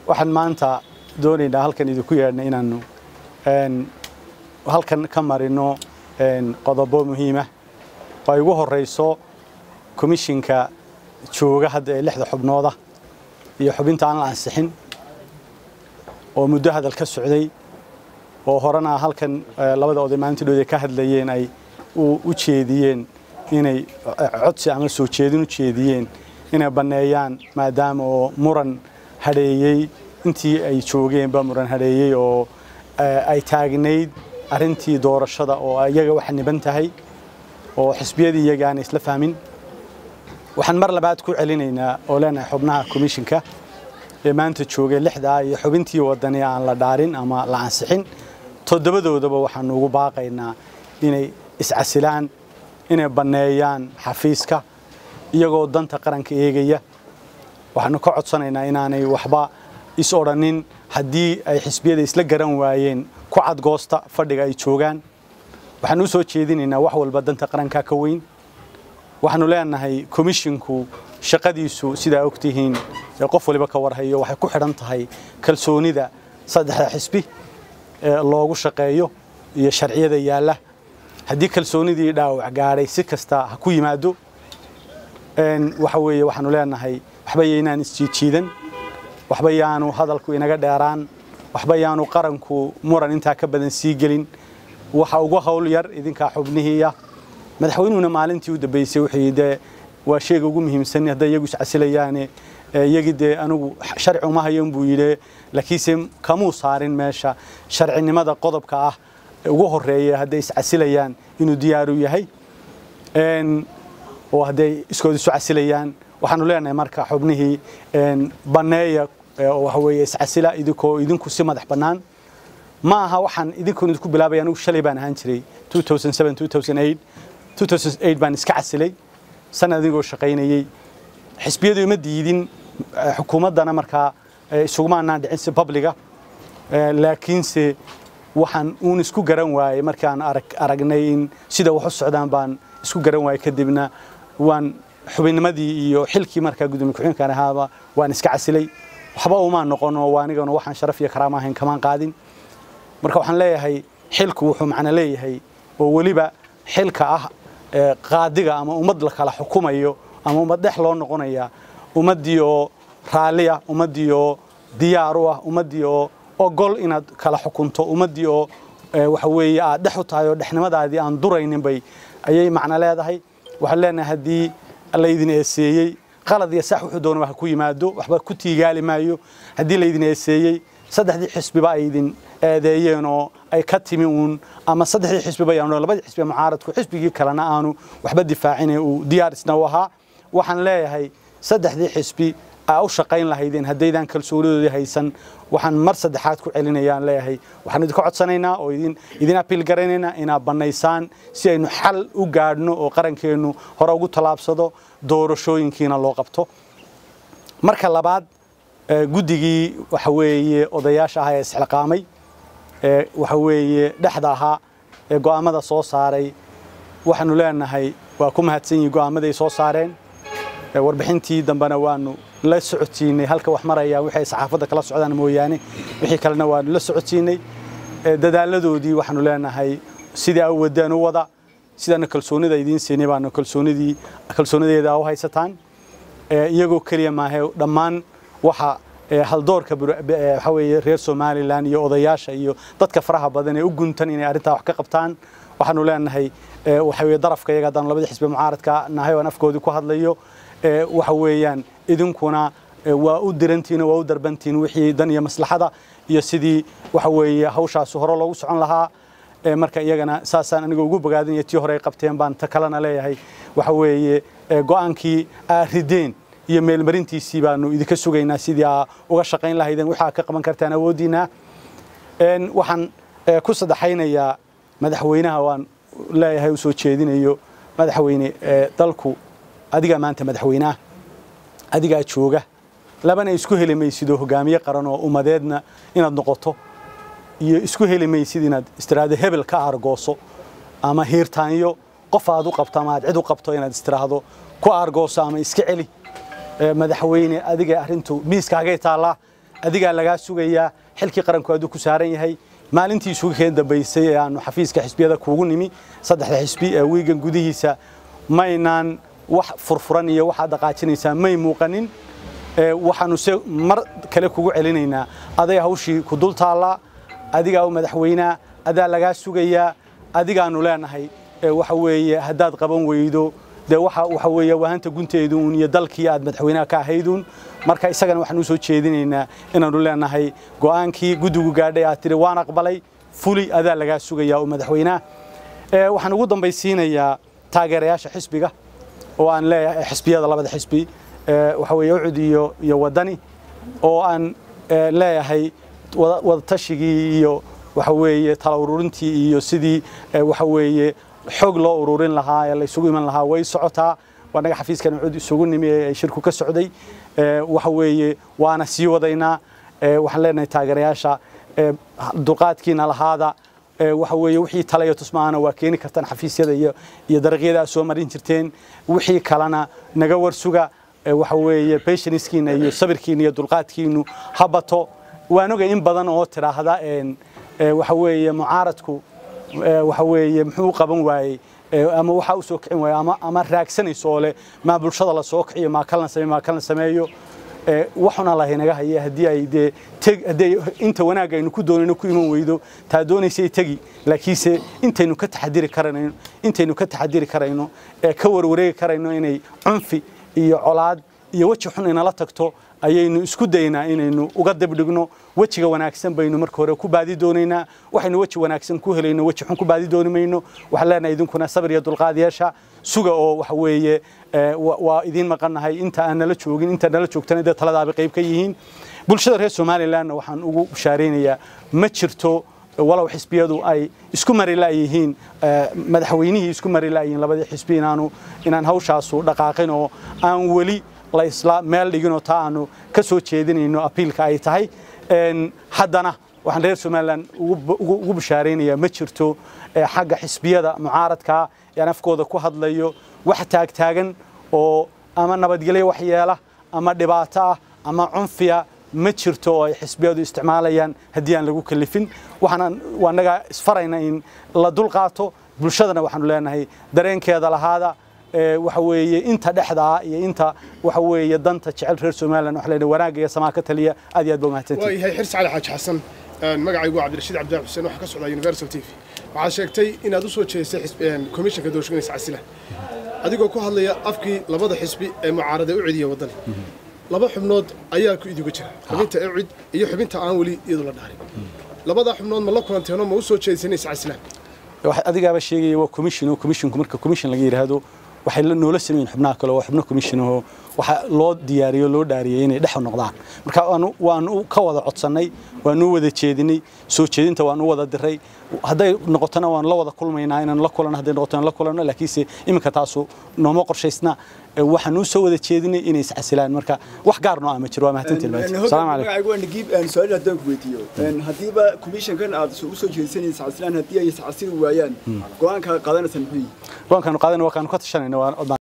waxaan maanta doonaynaa halkan idinku yeedhnay inaannu halkan ka marino qodobo muhiima oo ay ugu horeyso komishinka jooga hadda ee lixda xubnooda iyo xubinta aan la ansixin oo muddo hadal ka socday oo horena halkan labada oday maalintii dhood ay ka hadlayeen ay u jeediyeen inay codsi ama soo jeedin u jeediyeen inay banneeyaan maadaama oo muran hadheeyey intii ay joogeenba muran hadheeyey oo ay taagnayd arrintii doorashada oo iyaga waxa niban tahay oo xisbiyadii iyaga aanay isla fahmin waxaan mar labaad ku celinaynaa oo leenahay xubnaha komishinka ee maanta joogay lixdaa iyo xubintii wadani aan la dhaarin ama la ansixin toddobadoodaba waxaanu ugu baaqaynaa inay iscasilaan inay banneeyaan xafiiska iyagoo danta qaranka eegaya waxaanu ka codsanaynaa inaanay waxba is odhanin haddii ay xisbiyada isla garan waayeen ku cadgoosta fadhiga ay joogaan waxaanu u soo jeedinaynaa wax walba danta qaranka ka weyn waxaanu leenahay komishinku shaqadiisu sidaa ogtihiin ee qof waliba ka warhayo waxay ku xidhan tahay kalsoonida saddexda xisbi ee loogu shaqeeyo iyo sharciyada yaalla haddii kalsoonidii dhaawac gaadhay si kasta ha ku yimaado waxa weeye waxaanu leenahay waxba yaynaan isjiidjiidan waxba yaanu hadalku inaga dheeraan waxba yaanu qaranku muran intaa ka badan sii gelin waxa ugu hawl yar idinkaa xubnihiiya madaxweynuhuna maalintii u dambeysay wuxuu dee waa sheega ugu muhiimsan hadday iyagu iscasilayaane iyagii dee anigu sharci uma hayan buu yidhi laakiinse kamuu saarin meesha sharcinimada qodobka ah ugu horeeya hadday iscasilayaan inuu diyaaru yahay oo hadday iskood isu casilayaan waxaanu leenahay marka xubnihii banneeya waxa weeye iscasila idinkoo idinku si madax bannaan ma aha waxaan idinkoon idinku bilaabay anigu shalay baan ahaan jiray 2007 2008 2008 baan iska casilay sanad adigoo shaqaynayey xisbiyadu ima diidin xukuumaddana markaa isuguma anaan dhicin si publiga laakiinse waxaan uun isku garan waayey markaan aragnay in sida wax u socdaan baan isku garan waayey kadibna waan xubinnimadii iyo xilkii markaa gudoomiye ku-xigeenkan ahaaba waan iska casilay waxba uma noqono waa anigana waxaan sharaf iyo karaama ahayn kamaan qaadin marka waxaan leeyahay xilku wuxuu macno leeyahay oo weliba xilka ah qaadiga ama ummad la kala xukumayo ama ummad dhex loo noqonaya ummaddii oo raalli ah ummaddii oo diyaar u ah ummaddii oo ogol inaad kala xukunto ummaddii oo waxa weeye aad dhex u tahay oo dhexnimadaadii aan duraynin bay ayay macno leedahay waxaan leenahay haddii laydin eeseeyey qalad iyo sax wuxuu doonaba ha ku yimaado waxba ku tiigaali maayo haddii laydin eeseeyey saddexdii xisbiba ay idin eedeeyeen oo ay ka timi uun ama saddexdii xisbiba yaanu labadii xisbi mucaaradku xisbigii kalena aanu waxba difaacine uu diyaar isna u ahaa waxaan leeyahay saddexdii xisbi aa u shaqayn lahaydeen haddaydan kalsoonidoodii haysan waxaan mar saddexaad ku celinayaan leeyahay waxaan idinka codsanaynaa oo idin idin apiil garaynaynaa inaad bannaysaan si aynu xal u gaadhno oo qarankeennu hore ugu tallaabsado doorashooyinkiina loo qabto marka labaad guddigii waxa weeye odayaasha ahaa ee isxilqaamay ee waxa weeye dhexda ahaa ee go'aamada soo saaray waxaanu leenahay waa ku mahadsan yihin go'aamaday soo saareen warbixintii dambena waanu la socodsiinay halka wax maraya wixii ay saxaafadda kala socdaan mooyaane wixii kalena waanu la socodsiinay dadaaladoodii waxaanu leenahay sidii a wadaan u wada sidaana kalsoonida idiin siinay baanu kalsoonidii kalsoonideeda u haysataan iyagoo keliya maahe dhammaan waxa haldoorka waxa weeye reer somalilan iyo odayaasha iyo dadka faraha badan ee u guntan inay arrintaa wax ka qabtaan waxaanu leenahay waxa weeye darafka iyaga haddaan labadii xisbi mucaaradka nahay aan afkoodii ku hadlayo waxa weeyaan idinkuna waa u dirantiin waa u darbantiin wixii dan iyo maslaxada iyo sidii waxa weeye hawshaasi hore loogu socon lahaa marka iyagana saasaan aniga ugu bogaadinaya tii hore ay qabteen baan ta kalena leeyahay waxa weeye go'aankii aa rideen iyo meelmarintiisii baanu idinka sugaynaa sidii aa uga shaqayn lahaydeen waxaa ka qaban kartaan awooddiina waxaan ku saddexaynayaa madaxweynaha waan leeyahay u soo jeedinayo madaxweyne dalku adigaa maanta madaxweynaha adigaa jooga labana isku heli maysidoo hogaamiye qaran oo ummadeedna inaad noqoto iyo isku heli maysid inaad istiraahdo hebel ka aargooso ama hiirtaanyo qof aad u qabto ama aad cid u qabto inaad istiraahdo ku aargooso ama iska celi madaxweyne adiga arrintu miiskaagay taallaa adigaa lagaa sugayaa xilkii qaranku hadduu ku saaran yahay maalintii isugu keen dambaysay ee aanu xafiiska xisbiyada kuugu nimi saddexda xisbi ee wiigan gudihiisa maynaan wax furfuran iyo waxaad dhaqaajinaysaa may muuqanin waxaanu se mar kale kugu celinaynaa aday hawshii ku dul taallaa adigaa u madaxweynaa adaa lagaa sugayaa adigaanu leenahay waxa weeye haddaad qaban weydo dee waxa waxa weeye wahanta gunteeduun iyo dalkii aad madaxweynaha ka ahayduun marka isagana waxaan u soo jeedinaynaa inaanu leenahay go'aankii guddigu gaadhay aad tidhi waan aqbalay fuli adaa lagaa sugayaa oo madaxweynaha waxaan ugu dambaysiinayaa taageerayaasha xisbiga oo aan leeyahay xisbiyada labada xisbi waxa weeye ucud iyo iyo wadani oo aan leeyahay wadatashigii iyo waxa weeye tala ururintii iyo sidii waxa weeye xog loo ururin lahaa ee la isugu iman lahaa way socotaa waanaga xafiiskan ucud isugu nimi ee shirku ka socday waxa weeye waana sii wadaynaa waxaan leenahay taageerayaasha dulqaadkiina lahaada waxa weeye wixii tala iyo tusmaana waa keeni kartaan xafiisyada iyo iyo dariiqyada aad soo marin jirteen wixii kalena naga warsuga waxa weeye patiencekiina iyo sabirkiina iyo dulqaadkiinu ha bato waan ogay in badan oo tidhaahda waxa weeye mucaaradku waxa weeye muxuu u qaban waayey ama waxa u soo kicin waayey ama ama raagsanayso oo leh maa bulshada la soo kiciyo maa kalna sameeyo maa kalna sameeyo waxuna lahay naga haya haddii ay dee teg haddii inta wanaag aynu ku doonayno ku iman weydo taa doonaysay tegi laakiinse intaynu ka taxadiri karayno intaynu ka taxadiri karayno ee ka warwareegi karayno inay cunfi iyo colaad iyo weji xun inala tagto ayaynu isku daynaa inaynu uga dibdhigno wejiga wanaagsan baynu marka hore ku baadi doonaynaa waxaynu weji wanaagsan ku helayno weji xun ku baadi dooni mayno waxaan leenahay idinkuna sabir iyo dulqaad yeesha suga oo waxa weeye waa idiin maqannahay inta aan nala joogin inta nala joogtana dee taladaaba qayb ka yihiin bulshada reer somalilandna waxaan ugu bashaaraynayaa ma jirto walow xisbiyadu ay isku mari laayihiin madaxweynihii isku mari laayihiin labadii xisbi inaanu inaan hawshaasu dhaqaaqin oo aan weli la isla meel dhiginoo taa aanu ka soo jeedinayno apiilka ay tahay haddana waxaan reer somaliland ugu bashaaraynayaa ma jirto xagga xisbiyada mucaaradka yaan afkooda ku hadlayo wax taagtaagan oo ama nabadgelyo waxyeela ama dhibaato ah ama cunfiya ma jirto oo ay xisbiyadu isticmaalayaan haddii aan lagu kalifin waxaan waanaga isfarayna in la dulqaato bulshadana waxaanu leenahay dareenkeeda lahaada waxa weeye inta dhexda ah iyo inta waxa weeye danta jecel reer somaliland waxa leeyahay wanaagga iyo samaa ka taliya aad iyo aad baa mahadsantihin waayahay xirsi cali xaaji xasan magacaygu waa cabdirashiid cabdilaahi xuseen waxaa ka socdaa universal t v waxaad sheegtay inaad u soo jeedisay komishanka doorashooyinka casila adigoo ku hadlaya afkii labada xisbi ee mucaarada u cediya waddani laba xubnood ayaa ku idiga jira xubinta ecid iyo xubinta aan weli iyadu la dhaarin labadaa xubnood ma la kulanteenoo ma u soo jeedisanaysa casilaan adigaaba sheegaya waa commission oo commissionku marka commission laga yidhaahdo waxay noola sameeyeen xubnaha kale oo xubno commission oo waxa loo diyaariyo loo dhaariyay inay dhex noqdaan marka waanu waanu ka wada codsannay waanu wada jeedinay soo jeedinta waanu wada diray hadday noqotona waan la wada kulmaynaa inaan la kulano hadday noqotona la kulano laakiinse iminka taasu nooma qorshaysna waxaan u soo wada jeedinay inay iscasilaan marka wax gaar noo ah ma jiro waa mahadsantiin salaam calaykum waa nagiib su'aal haddaan ku weydiiyo haddiiba commissionkan aad u soo jeedinaysa iscasilaan haddii ay iscasili waayaan go'aanka qaadanaysa muxuu yihi go'aankaanu qaadanay waa kaanu ka tashanayna